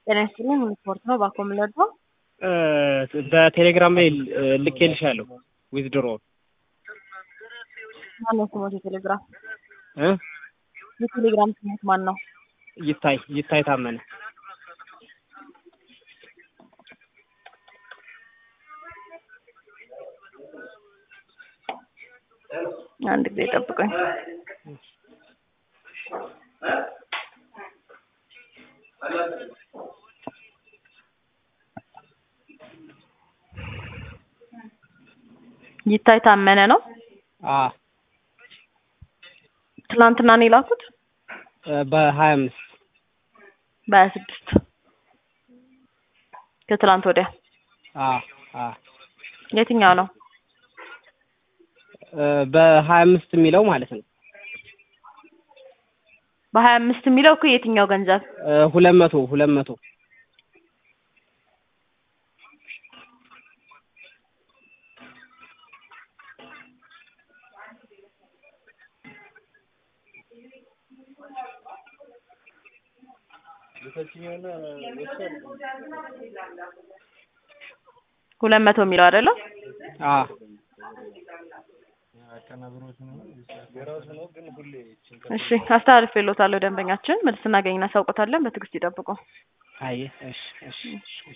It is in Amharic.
ጤና ይስጥልኝ ስፖርት ነው ባኮ የምንወደው በቴሌግራም ላይ ልኬልሻለሁ ዊዝድሮ ማነው ስሞት የቴሌግራም እ የቴሌግራም ስሞት ማን ነው? ይታይ ይታይ ታመነ አንድ ጊዜ ጠብቁኝ። ይታይ ታመነ ነው። አ ትናንትና ነው የላኩት በሀያ አምስት በሀያ ስድስት ከትላንት ወዲያ አ አ የትኛው ነው? በሀያ አምስት የሚለው ማለት ነው። በሀያ አምስት የሚለው እኮ የትኛው ገንዘብ? ሁለት መቶ ሁለት መቶ ሁለት መቶ የሚለው አይደለም? አ እሺ አስተላልፌልዎታለሁ። ደንበኛችን መልስ እናገኝ እናሳውቆታለን። በትዕግስት ይጠብቁ። አይ እሺ እሺ